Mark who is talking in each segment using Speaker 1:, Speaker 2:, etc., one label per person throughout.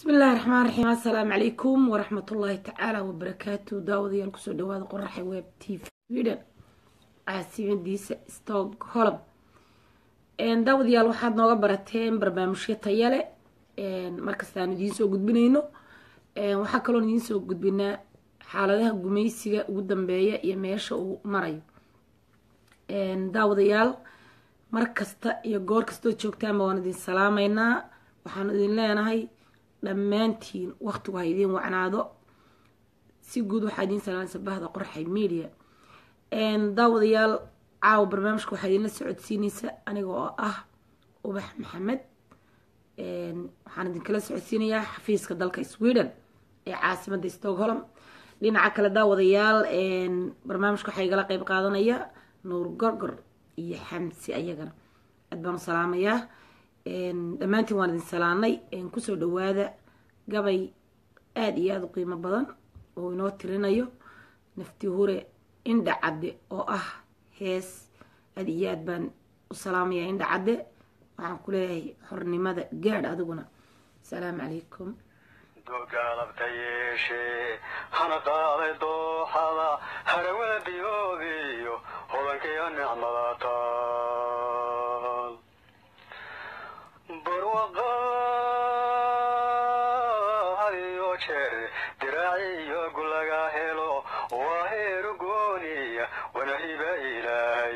Speaker 1: bismi illaahi raxmaan raxiim assalaamu calaykum waraxmat ullaahi tacaala wabarakaatu daawadayaal kusoo dhawaada qoraxa web t v sweden caasimadiisa stockholm daawadayaal waxaad nooga barateen barnaamijyo tayale markastaan idiin soo gudbinayno waxaa kaloon idiin soo gudbinaa xaaladaha gumaysiga ugu dambeeya iyo meesha uu marayo daawadayaal mar kasta iyo goor kastood joogtaanba waan idin salaameynaa waxaan idin leenahay dhammaantiin waqtigu ha idiin wacnaado si guud waxaa idiin salaamaysa bahda qorxay media daawadayaal caawa barnaamijka waxaa idinla socodsiineysa aniga oo ah ubax maxamed waxaan idinkala socodsiinayaa xafiiska dalka sweden ee caasimada stockholm dhinaca kale daawadayaal barnaamijka waxaa igala qeyb qaadanaya nuur gorgor iyo xamsi ayagana aad baan u salaamayaa dhammaantiin waan idin salaanay kusoo dhawaada gabay aada iyo aada u qiimo badan oo inoo tirinayo nafti hure indha cadde oo ah hees aada iyo aad baan u salaamayaa indha cadde waxaan ku leeyahay xornimada gaadh adiguna asalaamu calaykum
Speaker 2: dogaalabta yeeshee hana qaaday dooxada harawada biyoobiyo hodankiyo nicmada taal barwaqaadiyo jeer diraaci iyo gulaga helo waa heeru gooniya wana hiba ilaahay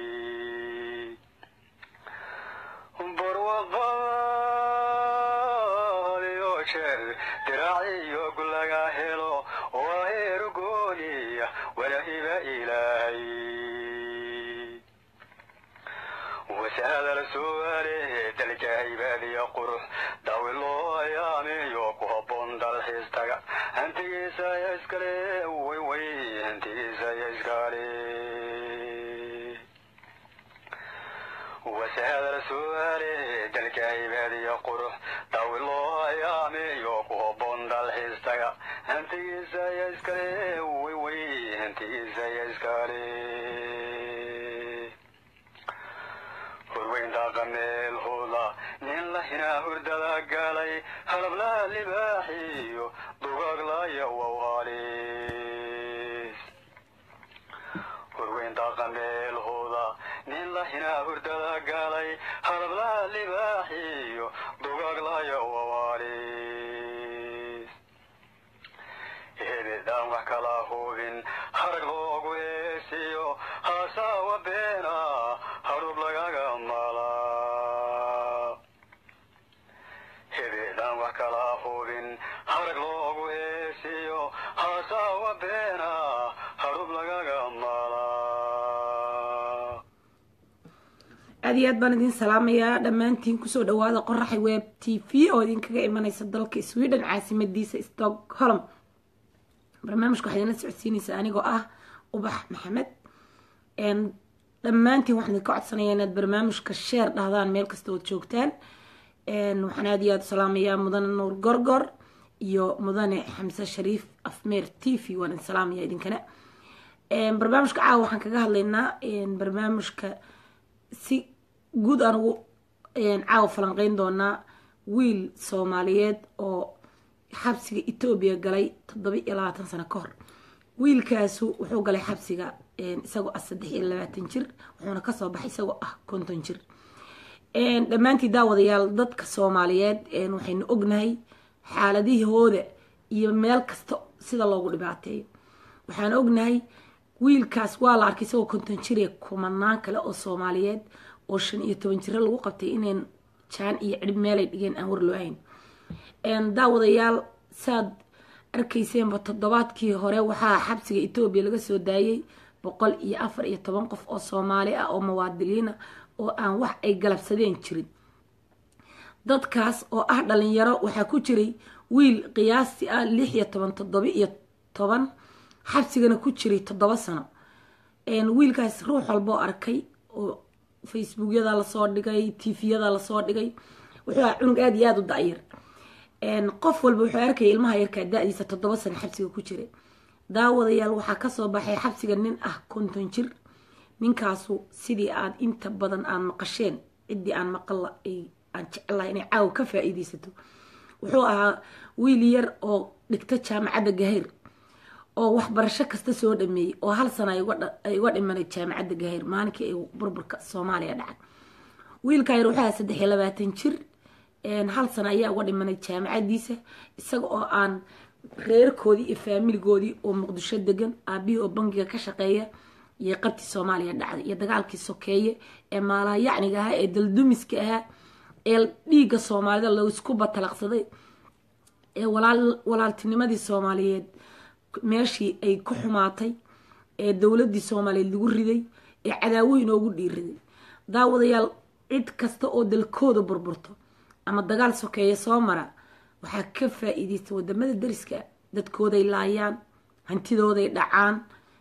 Speaker 2: barwaqaadiyo jeer diraaci iyo gulaga helo waa heeru gooniya wana hiba ilaahay wasaada la su'aale dalka cibaadiya qurux daawi loo ayaamiyo ku habboon dalxiistaga hantigiisa ya iskale way way hantigiisa ya iskale wasaada la su'aale dalka cibaadiya qurux daawi loo ayaamiyo ku habboon dalxiistaga hantigiisa ya iskale way way hantigiisa ya iskale horweynta qameel hooda nin la hinaa hurdada galay halablaha libaaxiyo dugaaglaaya wawaalis horweynta qameel hooda nin la hinaa hurdada galay halablaha libaaxiyo dugaaglaaya wawaalis hebedaan wax kala hubin harag loogu heesiyo haasaawa beena harub lagaga malaa hebedaan wax kala hubin harag loogu heesiyo haasaawa beena harub lagaga malaa
Speaker 1: aada iyo aad baan idin salaamayaa dhammaantiin kusoo dhawaada qoraxay web t v oo idinkaga imaneysa dalka sweden caasimadiisa stockholm barnaamijka waxaa idinla socodsiineysaa anigoo ah ubax maxamed dhammaantiin waxaan idinka codsanayaa inaad barnaamijka sheer dhahdaan meel kasta ood joogtaan waxaan aada iyo aada u salaamayaa mudane nuur gorgor iyo mudane xamse shariif afmeer t v waan idin salaamaya idinkana barnaamijka caawa waxaan kaga hadlaynaa barnaamijka si guud aan ugu caawa falanqeyn doonaa wiil soomaaliyeed oo xabsiga etoobiya galay toddoba iyo labaatan sano ka hor wiilkaasu wuxuu galay xabsiga isagoo ah saddex iyo labaatan jir wuxuuna kasoo baxay isagoo ah konton jir dhammaantii daawadayaal dadka soomaaliyeed waxaynu ognahay xaaladihooda iyo meel kasta sida loogu dhibaateeyo waxaan ognahay wiilkaas waa la arkay isagoo konton jire kumanaan kale oo soomaaliyeed oo shan iyo toban jiro lagu qabtay inayn jaan iyo cidhib meelay dhigeen aan war loo hayn daawadayaal saad arkayseenba toddobaadkii hore waxaa xabsiga etoobiya laga soo daayay boqol iyo afar iyo toban qof oo soomaali ah oo muwaadiliina oo aan wax ay galabsadeen jirin dadkaas oo ah dhalinyaro waxaa ku jiray wiil qiyaasti ah lix iyo toban toddoba iyo toban xabsigana ku jiray toddoba sano wiilkaas ruux walboo arkay oo facebookyada lasoo dhigay tviyada lasoo dhigay wuxuu aha cunug aada iyo aada u da-yar qof walba wuxuu arkaya ilmaha yarkaa da-diisa toddoba sano xabsiga ku jira daawadayaal waxaa kasoo baxay xabsiga nin ah konton jir ninkaasu sidii aad inta badan aad maqasheen ciddii aan maqalla aan jecelahay inay caawa ka faa-iideysato wuxuu ahaa wiil yar oo dhigta jaamacadda gahayr oo waxbarasho kasta soo dhameeyey oo hal sana ay uga dhimanay jaamacadda gahayr maalinkii ay burburka soomaaliya dhacay wiilkaa yar wuxuu ahaa saddex iyo labaatan jir hal sana ayaa uga dhimanay jaamacadiisa isaga oo aan reerkoodii iyo faamiligoodii oo muqdisho degan aabihii oo bangiga ka shaqeeya iyo qabtii soomaaliya dhacday iyo dagaalkii sokeeye ee maalaha yacniga ahaa ee daldumiska ahaa ee dhiigga soomaalida laisku batalaqsaday ee walaaltinimadii soomaaliyeed meeshii ay ku xumaatay ee dowladii soomaaliyeed lagu riday ee cadaawoyin oogu dhiiriday daawadayaal cid kasta oo dalkooda burburto ama dagaal sokeeye soo mara waxaa ka faa-iideysta wadamada dariska dadkooday laayaan hantidooday dhacaan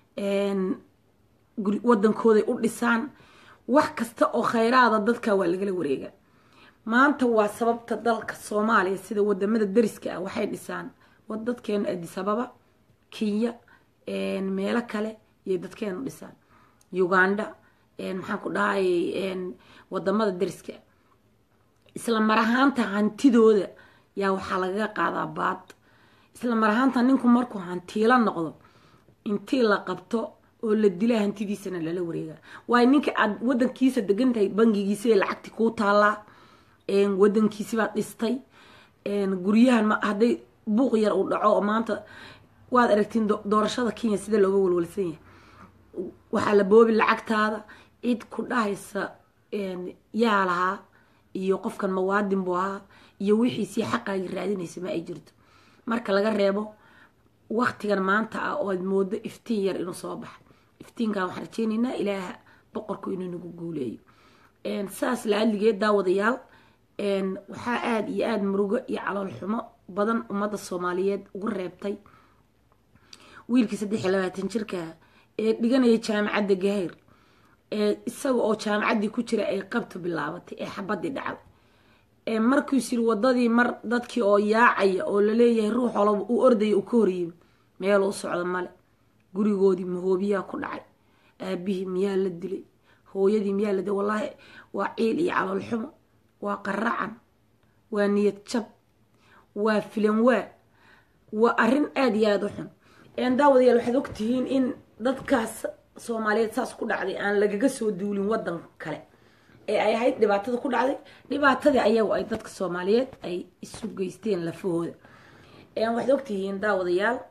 Speaker 1: wadankooday u dhisaan wax kasta oo khayraada dadka waa lagala wareegaa maanta waa sababta dalka soomaaliya sida wadamada dariska ah waxay dhisaan dadkeena adisababa kenya meelo kale iyo dadkeenu dhisaan uganda maxaan ku dhahayay wadamada dariska isla mar ahaanta hantidooda yaa waxaa lagaga qaadaa baad isla mar ahaanta ninku markuu hantiila noqdo intii la qabto oo la dilaa hantidiisana lala wareegaa waayo ninka aad wadankiisa degan tahay bangigiisibay lacagti kuu taallaa wadankiisibaad dhistay guryahan hadday buuq yar uu dhaco oo maanta waad aragtiin doorashada kenya sida looga walwalsan yahay waxaa la boobi lacagtaada cid ku dhahaysa yaa lahaa iyo qofkan mawaadin buu ahaa iyo wixiisii xaqaagii raadinaysa ma ay jirto marka laga reebo waktigan maanta ah oo aad moodo iftiin yar inuu soo baxay iftiinkan waxaan rajeynaynaa ilaaha boqorku inuu nagu guuleeyo saas la-adligeed daawadayaal waxaa aada iyo aada murugo iyo calool xumo badan ummadda soomaaliyeed ugu reebtay wiilkii saddex iyo labaatan jirkaa ee dhiganaya jaamacadda gahayr ee isaga oo jaamacaddii ku jira ay qabtu bilaabatay ee xabadii dhacday markuus yiri wadadii mar dadkii oo yaacaya oo laleeyahay ruux olaba uu ordaya uu ka horyimi meel u socda male gurigoodii mahoobiyaa ku dhacay aabihii miyaa la dilay hooyadii miyaa la dilay wallaahi waa ciil iyo calool xumo waa qaracan waa niyad jab waa filan waa waa arrin aada iyo aada u xun daawadayaal waxaad ogtihiin in dadkaas soomaaliyeed saas ku dhacday aan lagaga soo duulin wadan kale ee ay ahayd dhibaatada ku dhacday dhibaatadii ayagu ay dadka soomaaliyeed ay isu geysteen lafahooda waxaad ogtihiin daawadayaal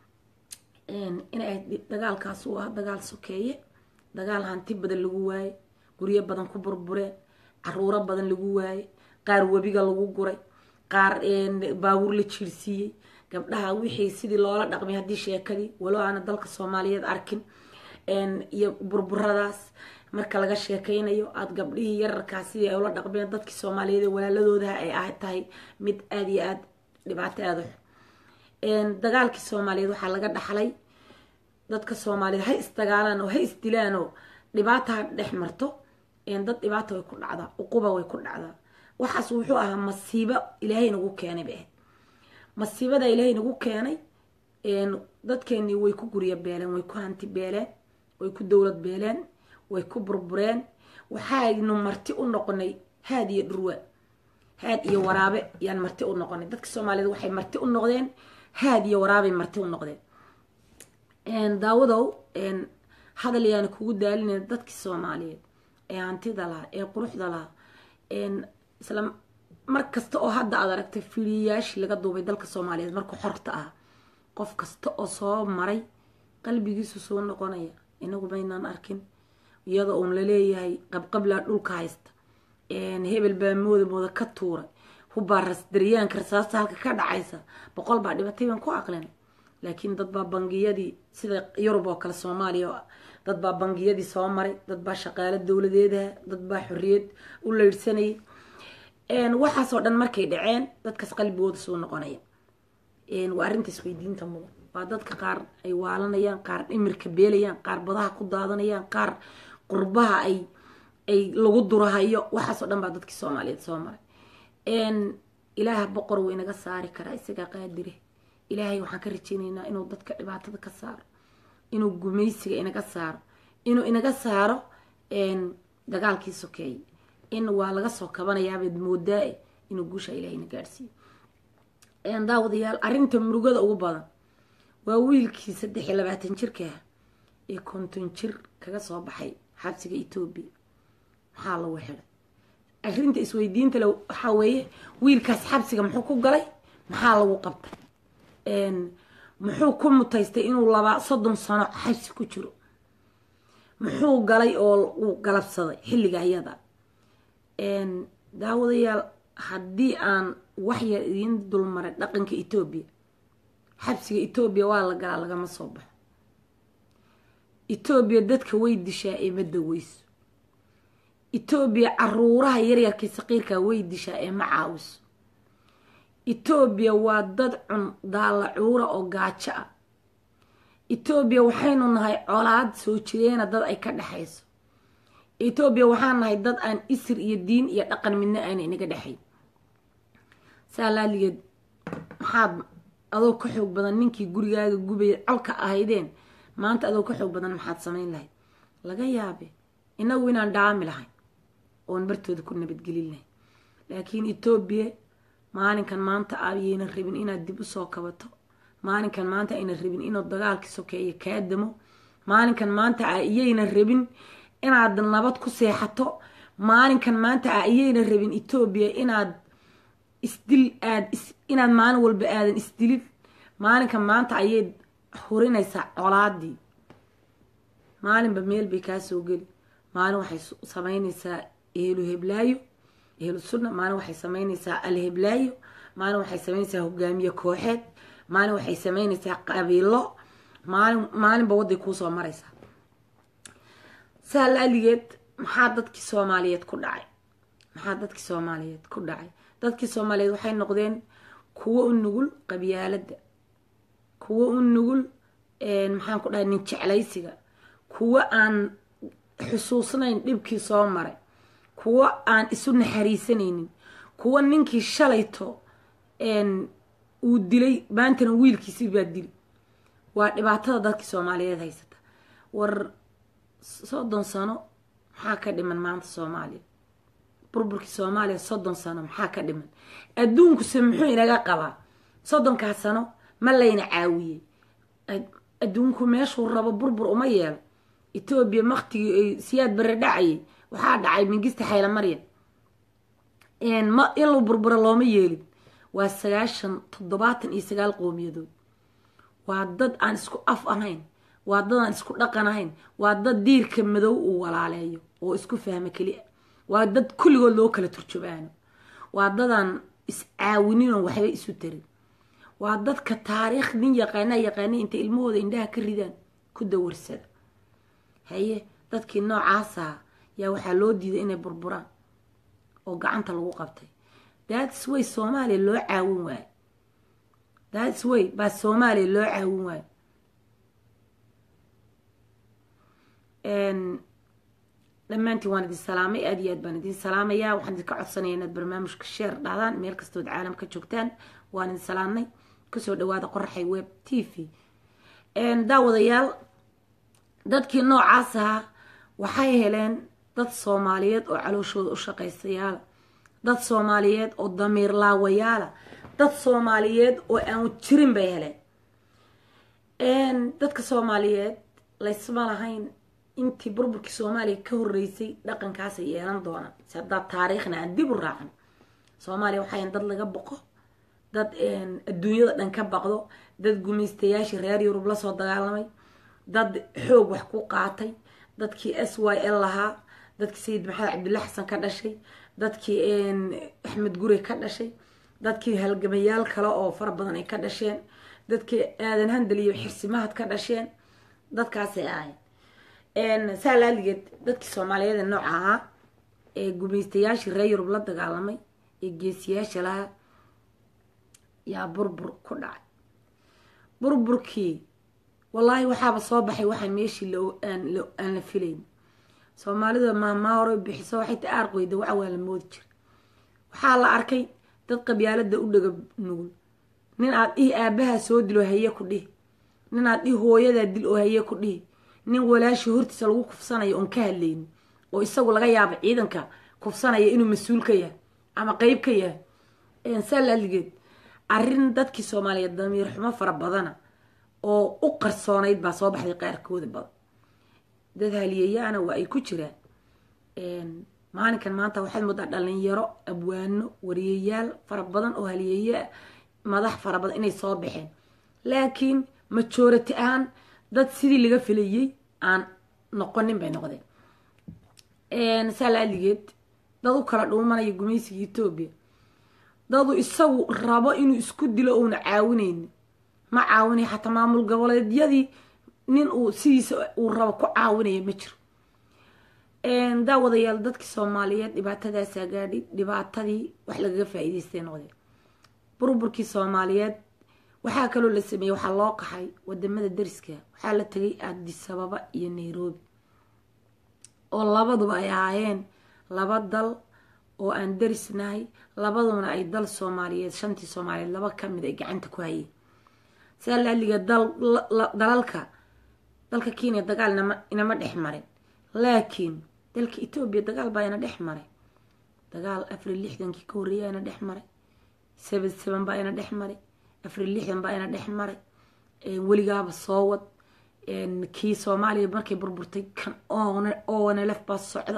Speaker 1: inay ahayd dagaalkaas uu ah dagaal sokeeye dagaal hanti badan lagu waaye guryo badan ku burbureen caruuro badan lagu waaye qaar webiga lagu guray qaar baabuur la jiirsiiyey gabdhaha wixii sidii loola dhaqmay haddii sheekadii walo aana dalka soomaaliyeed arkin iyo burburadaas marka laga sheekaynayo aada gabdhihii yararkaas sidii ay ula dhaqmeen dadkii soomaaliyeed ee walaaladoodaha ay ah tahay mid aada iyo aada dhibaato aada u dagaalkii soomaaliyeed waxaa laga dhaxlay dadka soomaaliyeed ha isdagaalaan oo ha isdilaan oo dhibaata ha dhex marto dad dhibaata way ku dhacdaa uquba way ku dhacdaa waxaas wuxuu ahaa masiibo ilaahay nagu keenay bay ahayd masiibada ilaahay nagu keenay dadkeenii way ku guryo beeleen way ku hanti beeleen way ku dowlad beeleen way ku burbureen waxaynu marti u noqonay haad iyo dhurwa haad iyo waraabe yaan marti u noqonay dadka soomaaliyeed waxay marti u noqdeen haad iyo waraabay marti u noqdeen daawadow hadal yaana kugu daalinayna dadkii soomaaliyeed ee hantida lahaa ee quruxda lahaa isla mar kasta oo hadda aad aragtay filiyayaashii laga duubay dalka soomaaliyeed markuu xorta ah qof kasta oo soo maray qalbigiisu soo noqonaya inagu maynaan arkin iyadoo uun laleeyahay qabqablaa dhulka haysta hebel baa mooda mooda ka tuuray hubbaa daryaanka rasaasta halka ka dhacaysa boqol baa dhibatay baan ku aqlin laakiin dad baa bangiyadii sida yurub oo kale soomaaliya dad baa bangiyadii soo maray dad baa shaqaalo dowladeedaha dad baa xorriyad u leydhsanayay waxaasoo dhan markay dhaceen dadkaas qalbigooda soo noqonaya waa arrinta isweydiinta mudan waa dadka qaar ay waalanayaan qaar dhimirka beelayaan qaar badaha ku daadanayaan qaar qurbaha ay ay lagu durahayo waxaasoo dhan baa dadkii soomaaliyeed soo maray ilaaha boqor wuu inaga saari karaa isagaa qaadire ilaahay waxaan ka rajeynaynaa inuu dadka dhibaatada ka saaro inuu gumaysiga inaga saaro inuu inaga saaro dagaalkii sokeeye in waa laga soo kabanayaabad moodaa inuu guusha ilahayna gaadhsiiyo daawadayaal arrinta murugada ugu badan waa wiilkii saddex iyo labaatan jirka ah ee konton jir kaga soo baxay xabsiga etoobiya maxaa lagu xidhay arrinta isweydiinta le waxaa weeye wiilkaas xabsiga muxuu ku galay maxaa lagu qabtay muxuu ku mutaystay inuu labaa soddon sano xabsi ku jiro muxuu galay oo uu galabsaday xilliga ayada daawadayaal haddii aan waxyar idiin dulmaray dhaqanka etoobiya xabsiga etoobiya waa la galaa lagama soo baxo etoobiya dadka way dishaa ee ma daweyso etoobiya caruuraha yaryarkii saqiirkaa way dishaa ee ma caawiso etoobiya waa dad cun daalacuura oo gaajo ah etoobiya waxaynu nahay colaad soo jireena dad ay ka dhexayso etoobiya waxaan nahay dad aan isir iyo diin iyo dhaqan midna aana inaga dhexayn saa laaligeed maxaad adoo ka xoog badan ninkii gurigaaga gubaya colka ahaydeen maanta adoo ka xoog badan maxaad samayn lahayd laga yaabe inagu inaan dhaami lahayn oon bartooda ku nabadgelin lahayn laakiin etoobiya maalinkan maanta ayaynan rabin inaad dib usoo kabato maalinkan maanta aynan rabin inuu dagaalkii sokeeyo kaa damo maalinkan maanta a iyaynan rabin inaad nabad ku seexato maalinkan maanta a iyaynan rabin etoobiya inaad isdil aad inaad maalin walba aadan isdilin maalinkan maanta ayay hurinaysaa colaadii maalinba meel bay kaa soo geli maalin waxay sameynaysaa ehlu heblaayo ehlu sunna maalin waxay sameynaysaa alheblaayo maalin waxay sameynaysaa hogaamiye kooxeed maalin waxay sameynaysaa qabiilo maalin maalinba waday kuusoo maraysaa saa laaligeed maxaa dadkii soomaaliyeed ku dhacay maxaa dadkii soomaaliyeed ku dhacay dadkii soomaaliyeed waxay noqdeen kuwo u nugul qabyaaladda kuwo u nugul maxaan ku dhahay nin jeclaysiga kuwo aan xusuusnayn dhibkii soo maray kuwo aan isu naxariisanaynin kuwo ninkii shalayto uu dilay maantana wiilkiisii baa dili waa dhibaatada dadkii soomaaliyeed haysata war soddon sano maxaa ka dhiman maanta soomaaliya burburkii soomaaliya soddon sano maxaa ka dhiman adduunkuse muxuu inaga qabaa soddonkaas sano ma layna caawiyey adduunku meeshuu rabo burbur uma yeelo etoobiya maktigii ay siyaad bare dhacayay waxaa dhacay mingista xayla maryam ma in la burburo looma yeelin waa sagaashan toddobaatan iyo sagaal qowmiyadood waa dad aan isku af ahayn waa dad aan isku dhaqan ahayn waa dad diirka madow uu walaaleeyo oo isku fahmo keli a waa dad kulligood loo kala turjubaano waa dadaan is-caawinin oo waxba isu tarin waa dadka taariikh nin yaqaanaa yaqaana intay ilmahooda indhaha ka ridaan ku dawarsada haye dadkii noocaasa yaa waxaa loo diiday inay burburaan oo gacanta lagu qabtay thats way soomaaliya loo caawin waayo thats way baa soomaaliya loo caawin waayo dhammaantiin waan idin salaamay aada iyo aad baan idin salaamayaa waxaan idinka codsanaya inaad barnaamijka sheer dhahdaan meel kastood caalam ka joogtaan waan idin salaamnay kusoo dhawaada qoraxay web t v daawadayaal dadkii noocaas ahaa waxay heleen dad soomaaliyeed oo calooshooda u shaqaystayaala dad soomaaliyeed oo damiir laawayaala dad soomaaliyeed oo aan jirin bay heleen dadka soomaaliyeed laysma lahayn intii burburkii soomaaliya ka horeysay dhaqankaasay yeelan doonaan si haddaad taariikhna aan dib u raacan soomaaliya waxayn dad laga boqo dad adduunyada dhan ka baqdo dad gumaystayaashii reer yurub lasoo dagaalamay dad xoog wax ku qaatay dadkii s y l lahaa dadkii sayid maxamed cabdilla xasan ka dhashay dadkii axmed gure ka dhashay dadkii halgamayaal kale oo fara badan ay ka dhasheen dadkii aadan handal iyo xirsimahad ka dhasheen dadkaasay ahayn saa laaligeed dadkii soomaaliyeed ee nooca ahaa ee gumaystayaashii reer yurub la dagaalamay ee geesiyaasha lahaa yaa burbur ku dhacay burburkii wallaahi waxaaba soo baxay waxaan meeshii aan la filayn soomaalida maamaa hore bixiso waxay ta aarqoyda waxa waa la moodi jira waxaa la arkay dad qabyaalada u dhaga nugul nin aad dhihi aabahaa soo dil oo haye ku dhihi nin aad dhihi hooyadaa dil oo haye ku dhihi nin walaashii hortiisa lagu kufsanayo oon ka hadlaynin oo isagu laga yaabo ciidanka kufsanaya inuu mas-uul ka yahay ama qeyb ka yahay saa laaligeed arrin dadkii soomaaliyeed damiir xumo fara badana oo u qarsoonayd baa soo baxday qaarkooda badan dad haliyeyaana waa ay ku jiraan maalinkan maanta waxaad moodaa dhalinyaro abwaano wariyayaal fara badan oo haliyeeya madax fara badan inay soo baxeen laakiin majority ahaan dad sidii laga filayay aan noqonin bay noqdeen saa laaligeed dad u kala dhuumanaya gumaysiga etoobiya dadu isagu rabo inuu isku dilo uuna caawinayni ma caawinay xataa maamul goboleedyadii nin uu sidiisa uu rabo ku caawinaya ma jiro daawadayaal dadkii soomaaliyeed dhibaatadaasaa gaadhay dhibaatadii wax lagaga faa-iideystay noqdeen burburkii soomaaliyeed waxaa kaloo la sameeyey waxaa loo qaxay wadamada dariska waxaa la tegay addisababa iyo nairobi oo labaduba ay ahaayeen laba dal oo aan darisnahay labaduna ay dal soomaaliyeed shantii soomaaliyeed laba kamid ay gacanta ku hayeen saa laaliga dalalka dalka kenya dagaal inama dhex marin laakiin dalka etoobiya dagaal baa ina dhex maray dagaal afari lixdankii ka horreeya ina dhex maray seven seven baa ina dhex maray afari lixdan baa ina dhex maray weligaaba soo wad kii soomaaliya markay burburtay kan onlf baa socda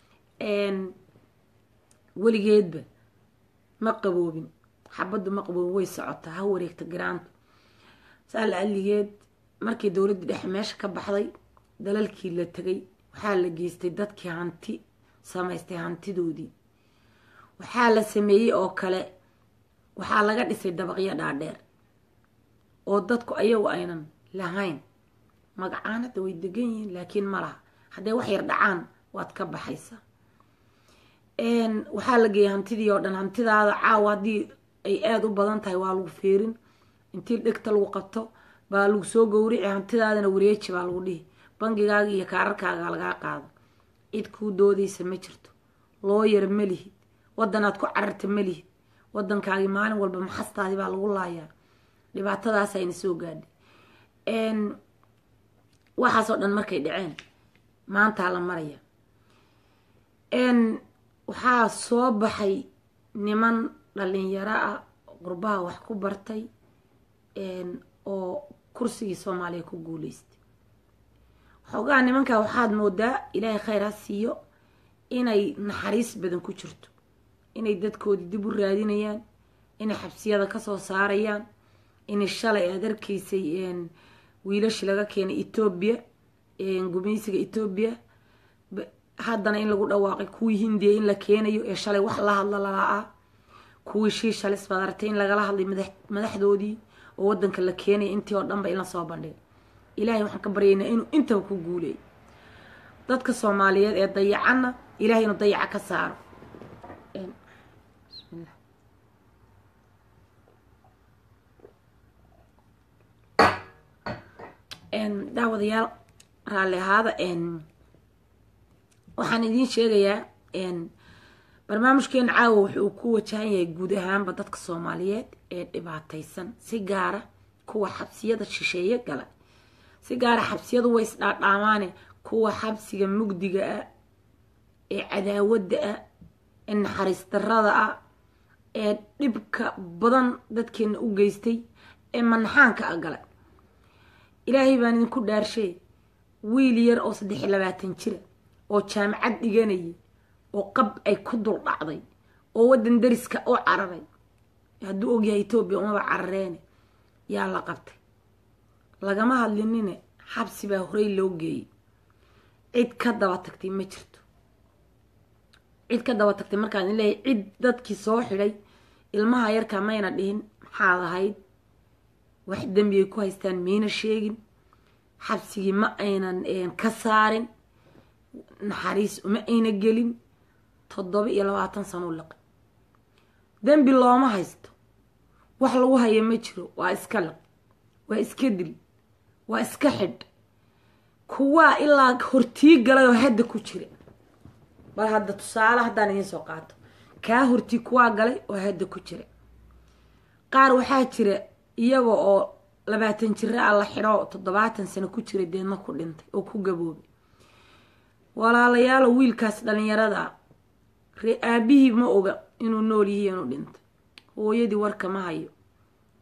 Speaker 1: weligeedba ma qaboobin xabaddu ma qaboobin way socotaa ha wareegta garaanta saa la aligeed markii dowladda dhexe meesha ka baxday dalalkii la tegay waxaa la geystay dadkii hanti samaystay hantidoodii waxaa la sameeyey oo kale waxaa laga dhisay dabaqyo dhaadheer oo dadku ayagu aynan lahayn magacaan hadda way degan yihiin laakiin ma laha hadday wax yar dhacaan waad ka baxaysaa waxaa la geeyay hantidii oo dhan hantidaada caawa haddii ay aada u badan tahay waa lagu feerin intii dhegta lagu qabto baa lagu soo gowrici hantidaadana wareeji baa lagu dhihi bangigaaga iyo kaararkaaga lagaa qaado cid kuu doodaysa ma jirto looyar ma lihid wadanaad ku cararta ma lihid wadankaagii maalin walba maxastaadii baa lagu laayaa dhibaatadaas ayna soo gaadhay waxaasoo dhan markay dhaceen maantaa la maraya waxaa soo baxay niman dhalinyaro ah qurbaha wax ku bartay oo kursigii soomaaliya ku guuleystay xoogaha nimankaa waxaad moodaa ilaahay khayr ha siiyo inay naxariis badan ku jirto inay dadkoodii dib u raadinayaan inay xabsiyada kasoo saarayaan inay shalay aad arkaysay wiilashii laga keenay etoobiya gumaysiga etoobiya haddana in lagu dhawaaqay kuwii hindiya in la keenayo ee shalay wax la hadla lalaa-ah kuwii shiishalis baad aragtay in lagala hadlay madaxdoodii oo wadanka la keenaya intii oo dhanba in lasoo bandhiga ilaahay waxaan ka baryaynaa inuu intaba ku guuleeyo dadka soomaaliyeed ee dayacanna ilahay inuu dayaca ka saaro daawadayaal raalli ahaada waxaan idiin sheegayaa barnaamijkeena caawa wuxuu ku wajahan yahay guud ahaanba dadka soomaaliyeed ee dhibaataysan si gaara kuwa xabsiyada shisheeye gala si gaara xabsiyadu way isdhaadhaamaane kuwa xabsiga mugdiga ah ee cadaawadda ah ee naxariis darada ah ee dhibka badan dadkeena u geystay ee manaxaanka a gala ilaahay baan idinku dhaarshay wiil yar oo saddex iyo labaatan jira oo jaamacad dhiganayay oo qab ay ku dul dhacday oo waddan dariska u cararay hadduu ogyahay etoobiya umaba carareene yaa la qabtay lagama hadlinine xabsi baa horey loo geeyey cid ka daba tagtay ma jirto cid ka daba tagtay markaan in leeyahay cid dadkii soo xidhay ilmaha yarka mayna dhihin maxaad ahayd wax dembiyay ku haystaan mayna sheegin xabsigii ma aynan ka saarin naxariis uma ayna gelin toddoba iyo labaatan sano u liqay dembi looma haysto wax lagu haya ma jiro waa iska liq waa iska dil waa iska xidh kuwaa ilaa hortii galay oo hadda ku jira bal hadda tusaale haddaan idiin soo qaato kaa hortii kuwaa galay oo hadda ku jira qaar waxaa jira iyaga oo labaatan jira a la xidho toddobaatan sano ku jira deedna ku dhintay oo ku gaboobay walaalayaalo wiilkaas dhalinyarada ree aabihii ma oga inuu nool yihi inuu dhintay hooyadii warka ma hayo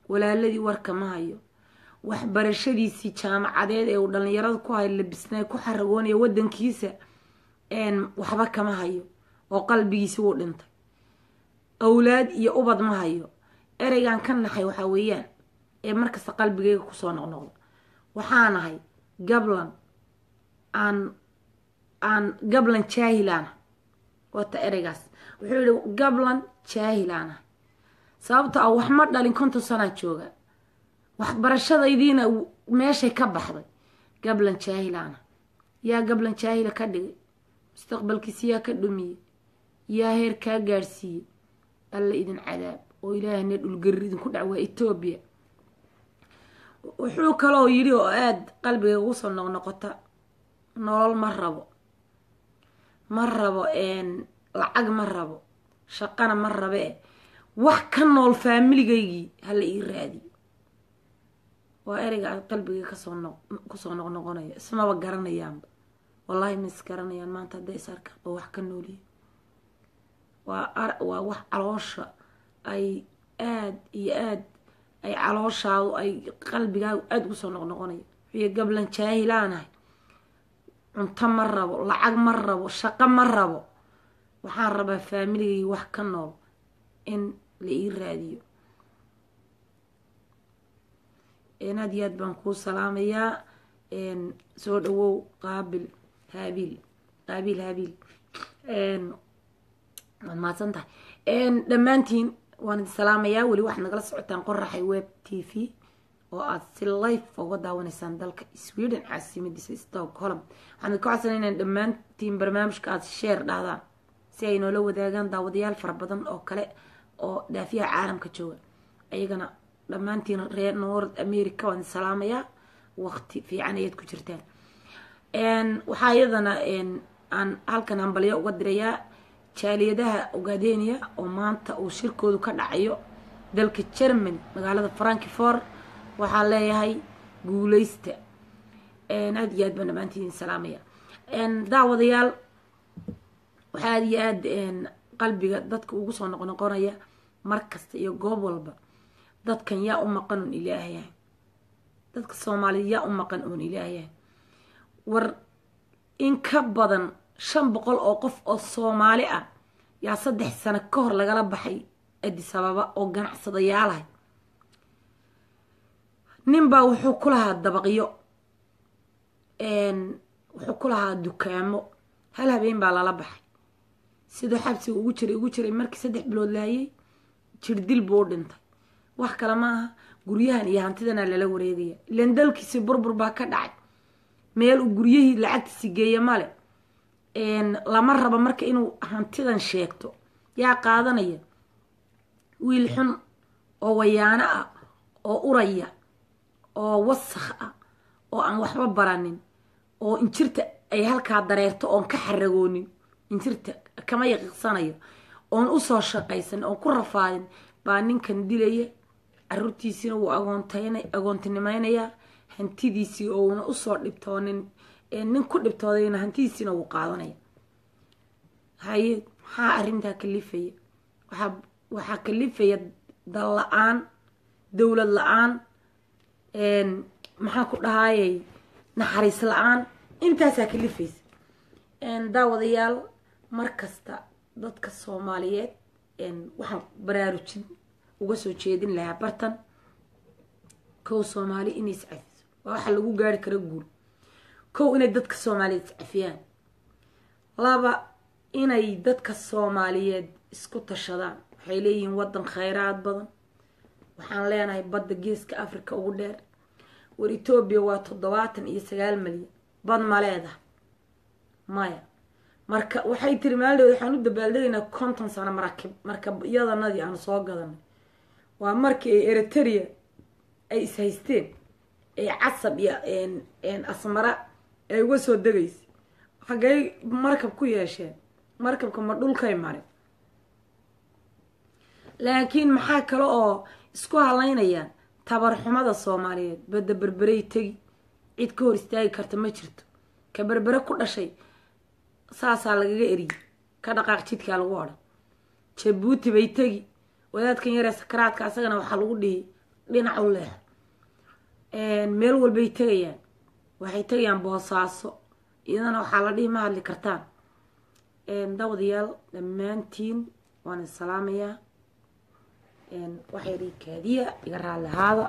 Speaker 1: walaaladii warka ma hayo waxbarashadiisii jaamacadeed ee uu dhalinyarada ku hay labisnay ku xaragoonaya wadankiisa waxba kama hayo oo qalbigiisi wuu dhintay awlaad iyo ubad ma hayo ereygan ka naxay waxaa weeyaan ee markasta qalbigayga kusoo noqnoqda waxaanahay gablan aan aan gablan jaahilaanahay wata ereygaas wuxuu yihi gablan jaahilaanahay sababto ah wax ma dhalin konton sanaa jooga waxbarashadaydiina meeshay ka baxday gablan jaahilaanahay yaa gablan jaahila ka dhigay mustaqbalkiisi yaa ka dhumiyey yaa heer kaa gaadhsiiyey alla idin cadaab oo ilaahayna dhulgarir idinku dhac waa etoobiya wuxuu kaloo yidhi oo aada qalbiga ugu soo noqnoqota nolol ma rabo ma rabo lacag ma rabo shaqana ma rabe e wax ka nool faamiligaygii hala ii raadiyo waa ereyga aad qalbiga kasoo noq kusoo noqnoqonaya ismaba garanayaanba wallaahi ma is garanayaan maanta hadday is arkaan oo wax ka nooliya waa waa wax caloosha ay aada iyo aada ay calooshaadu ay qalbigaagu aada ugu soo noqnoqonaya wiyo gablan jaahilaanahay cunto ma rabo lacag ma rabo shaqo ma rabo waxaan rabaa faamiligaygi wax ka nool in la ii raadiyo aad iyo aad baan kuu salaamayaa soo dhawow qaabil haabiil qaabiil haabiil waad mahadsan tahay dhammaantiin waan idin salaamayaa weli waxaad nagala socotaan qoraxay web t v oo aada si life uga daawanaysaan dalka sweden caasimadiisa stockholm waxaan idinka codsanay inaan dhammaantiin barnaamijka aada sheer dhahdaan si ay noola wadaagaan daawadayaal fara badan oo kale oo dhaafiyaha caalamka jooga ayagana dhammaantiin reer north america waan idin salaamayaa waqti fiican ayaad ku jirtaan waxaa iyadana aan halkan hambalyo uga dirayaa jaaliyadaha ogaadeniya oo maanta uu shirkoodu ka dhacayo dalka germany magaalada frankfort waxaa leeyahay guuleysta aada iyo aad baan dhammaantiin salaamaya daawadayaal waxaa aada iyo aada qalbiga dadka ugu soo noqnoqonaya mar kasta iyo goob walba dadkan yaa u maqan oon ilaahayahay dadka soomaaliyed yaa u maqan oon ilaahayahay war in ka badan shan boqol oo qof oo soomaali ah yaa saddex sano ka hor lagala baxay adis ababa oo ganacsadayaalahay ninbaa wuxuu ku lahaa dabaqyo wuxuu ku lahaa dukaamo hal habeen baa lala baxay siduu xabsiga ugu jiray ugu jiray markii saddex bilood laayay jirdil buu u dhintay wax kale ma aha guryahan iyo hantidana lala wareegaya ilan dalkiisi burbur baa ka dhacay meel uu guryahii lacagtiisi geeya male lama rabo marka inuu hantidan sheegto yaa qaadanaya wiil xun oo wayaano ah oo uraya oo wasakh ah oo aan waxba baranin oo injirta ay halkaa dareerto oon ka xaragoonin injirta kama yaqiiqsanayo oon usoo shaqaysan oon ku rafaadin baa ninkan dilaya caruurtiisiina wuu agoontan agoontinimeynayaa hantidiisii ouna usoo dhibtoonin nin ku dhibtoodayna hantidiisiina wuu qaadanaya haye maxaa arrintaa kalifaya waaa waxaa kalifaya dal la-aan dowlad la-aan maxaa ku dhahayay naxariis la-aan intaasaa kalifaysa daawadayaal mar kasta dadka soomaaliyeed waxaan baraarujin uga soo jeedin lahaa bartan kow soomaali inay iscafiso waa waxa lagu gaari kara guul kow inay dadka soomaaliyeed iscafiyaan laba inay dadka soomaaliyeed isku tashadaan waxay leeyihiin wadan khayraad badan waxaan leenahay badda geeska africa ugu dheer war etoobiya waa toddobaatan iyo sagaal malyan bad ma leedaha maya marka waxay tiri maaldeed waxaan u dabaaldegaynaa konton sano marakib markabyadanadii aan soo gadanay waa markii ay eriteria ay is-haysteen ee casab iyo asmara ay uga soo degaysay xaggay markab ku yeesheen markabka ma dhulkay mare laakiin maxaa kale oo isku halaynayaan tabarxumada soomaaliyeed badda berberey tegi cid ka hor istaagi karta ma jirto ka berbere ku dhashay saasaa lagaga eriyay ka dhaqaaq jidkaa lagu odhan jabuuti bay tegi wadaadkan yaree sakaraadka asagana waxaa lagu dhihi dhinac u leh meel walbay tegayaan waxay tegayaan boosaaso iyadana waxaa la dhihi ma hadli kartaan dawadayaal dhammaantiin waan isalaamayaa waxay rii kaadiya iga raalli ahaada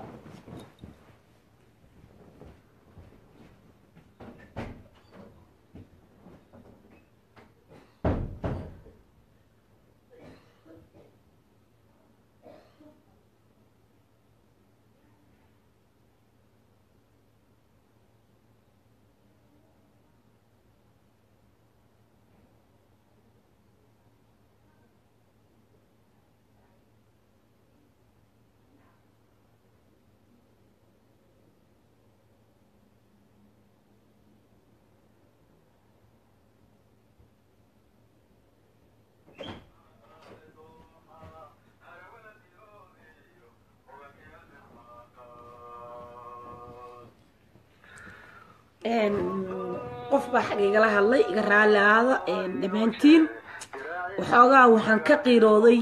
Speaker 1: qof baa xag igala hadlay iga raalli aada dhammaantiin waxoogaa waxaan ka qiirooday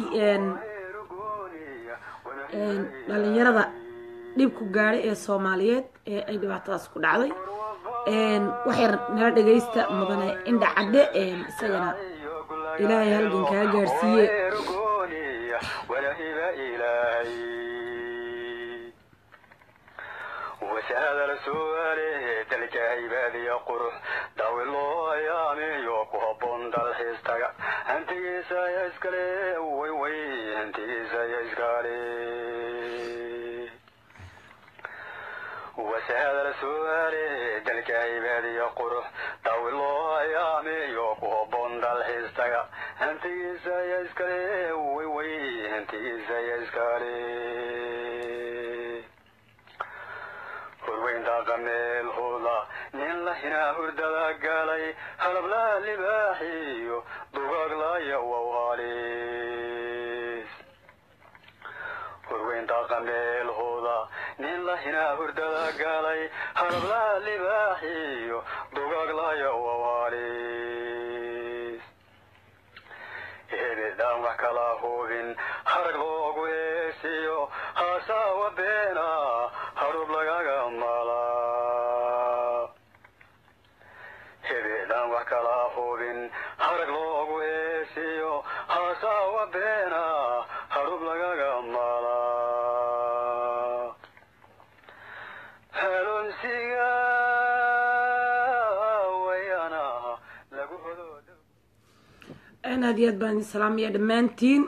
Speaker 1: dhalinyarada dhibku gaadhay ee soomaaliyeed ee ay dhibaatadaas ku dhacday waxay nala dhagaysta mudane indha cadde isagana ilaahay halgan kaa gaarsiiye
Speaker 2: wasaada la su'aale dalka haybaadiya qurux daawi loo ayaamiyo ku habboon dalxiistaga hantigiisa ya iskale way way hantigiisa ya iskale wasaada la su'aale dalka haybaadiya qurux daawi loo ayaamiyo ku habboon dalxiistaga hantigiisa ya iskale way way hantigiisa ya iskale hurweynta qameel huda nin la hinaa hurdada galay halablaa libaaxiyo dugaglaya wawaalis hurweynta qameel huda nin la hinaa hurdada galay halablaa libaaxiyo dugaglaya wawaalis hebedaan wax kala hubin harag loogu heesiyo haasaawa beena harub lagaga malaa hebedaan wax kala hubin harag loogu heesiyo haasaawa beena harub lagaga malaa halonsiga wayana lagu hodo
Speaker 1: aad iyo aad baan idin salaamaya dhammaantiin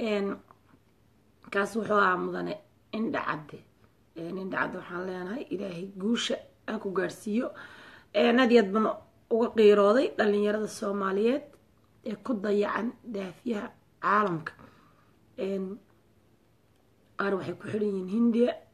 Speaker 1: kaas wuxuu ahaa mudane indha cadde indha cadde waxaan leenahay ilaahay guusha ha ku gaadhsiiyo aad iyo aad baan uga qiirooday dhalinyarada soomaaliyeed ee ku dayacan daafiyaha caalamka qaar waxay ku xidhan yihiin hindiya